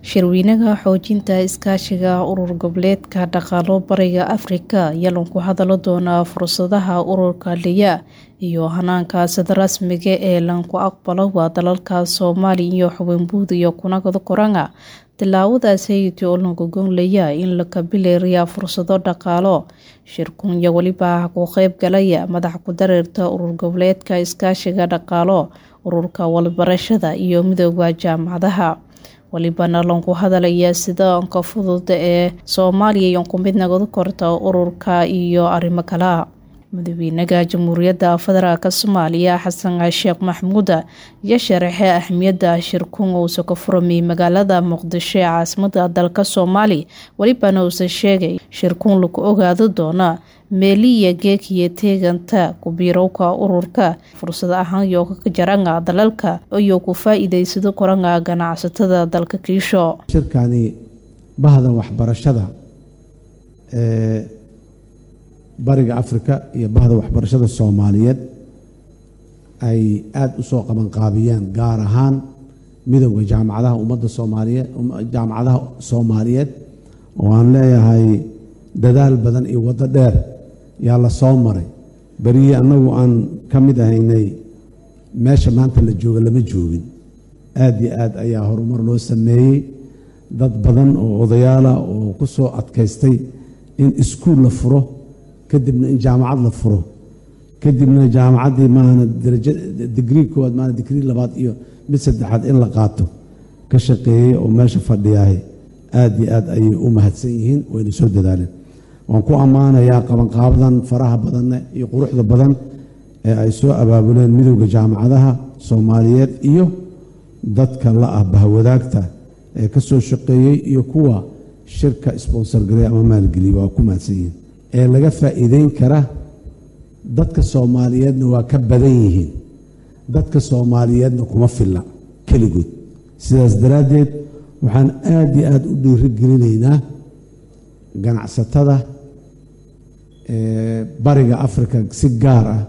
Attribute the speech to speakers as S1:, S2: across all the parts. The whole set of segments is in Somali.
S1: Shirweynaha xoojinta iskaashiga urur goboleedka dhaqaalo bariga Afrika ayaa lagu hadali doonaa fursadaha ururka LEA iyo hanaanka sida rasmiga ee lagu aqbalo waa dalalka Soomaaliya iyo Xubinbuud iyo Kunagada Koranga tilaabadaasi oo lagu goynaya in la kabilaariya fursado dhaqaalo shirkun iyo waliba ku qayb galaya madax ku dareerta urur goboleedka iskaashiga dhaqaalo ururka walbarashada iyo midooda jaamacadaha walibana lagu hadalaya sida ka fudud ee Soomaaliya iyo ku mid noqon karta ururka iyo arrimo kale madaxweynaha jamhuuriyadda federaalk Soomaaliya Xasan Sheekh Maxamuud ayaa sharaxay ahmiyadda shirkun uu ka furmay magaalada Muqdisho ee caasimadda dalka Soomaaliya walibana uu sheegay shirkun lagu ogaado doona meeliya geekiyo teeganta ku biirowga ururka fursad ahaan iyo ka jaranga dalalka iyo ku faa'iideysado koranga ganacsatada dalka kiisho
S2: shirkani bahda waxbarashada ee bariga afrika iyo bahda waxbarashada soomaaliyeed ay aada u soo qabanqaabiyeen gaar ahaan midowda jaamacadaha ummadda soomaaliyeed jaamacadaha soomaaliyeed oo aan leeyahay dadaal badan iyo waddo dheer yaa la soo maray berihii annagu aan ka mid ahaynay meesha maanta la jooga lama joogin aada iyo aad ayaa horumar loo sameeyey dad badan oo odayaala oo ku soo adkaystay in iskuul la furo kadibna in jaamacad la furo kadibna jaamacaddii maahana daraja digrii koowaad maahana digrii labaad iyo mid saddexaad in la qaato ka shaqeeyey oo meesha fadhiyahay aada iyo aad ayay u mahadsan yihiin wayna soo dadaaleen waan ku ammaanayaa qabanqaabadan faraha badanne iyo quruxda badan ee ay soo abaabuleen midowda jaamacadaha soomaaliyeed iyo dadka la ah bahwadaagta ee ka soo shaqeeyey iyo kuwa shirka sponsor gareey ama maalgeliyey waa ku mahadsan yihiin ee laga faa'iideyn kara dadka soomaaliyeedna waa ka badan yihiin dadka soomaaliyeedna kuma filla keligood sidaas daraaddeed waxaan aada iyo aada u dhiirigelinaynaa ganacsatada bariga afrika si gaar ah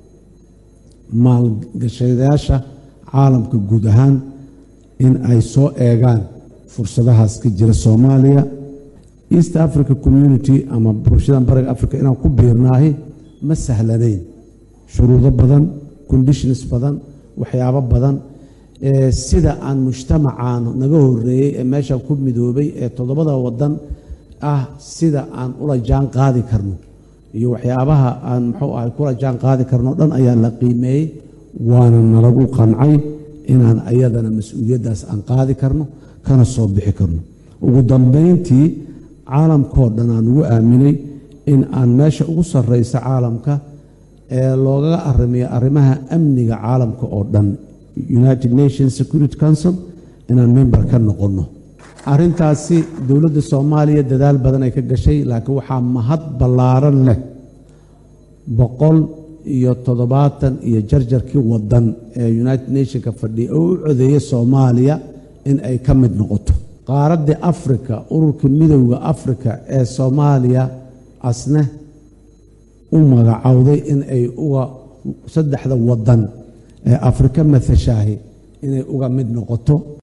S2: maalgashadayaasha caalamka guud ahaan in ay soo eegaan fursadahaas ka jira soomaaliya east africa community ama bulshadan bariga africa inaan ku biirnaahi ma sahlanayn shuruudo badan conditions badan waxyaabo badan sida aan mujtamacaan naga horeeyey ee meesha ku midoobay ee toddobada wadan ah sida aan ula jaan qaadi karno iyo waxyaabaha aan muxuu ahay kula jaan qaadi karno dhan ayaa la qiimeeyey waana nalagu qancay inaan ayadana mas-uuliyaddaas aan qaadi karno kana soo bixi karno ugu dambayntii caalamkao dhan aan ugu aaminay in aan meesha ugu sarraysa caalamka ee loogaga arrimiyo arrimaha amniga caalamka oo dhan united nations security council inaan member ka noqonno arrintaasi dowladda soomaaliya dadaal badan ay ka gashay laakiin waxaa mahad ballaaran leh boqol iyo toddobaatan iyo jarjarkii wadan ee united nationka fadhiya oo u codeeyay soomaaliya in ay ka mid noqoto qaaraddii afrika ururka midowda afrika ee soomaaliya asne u magacowday in ay uga saddexda wadan ee afrika mathashaahi inay uga mid noqoto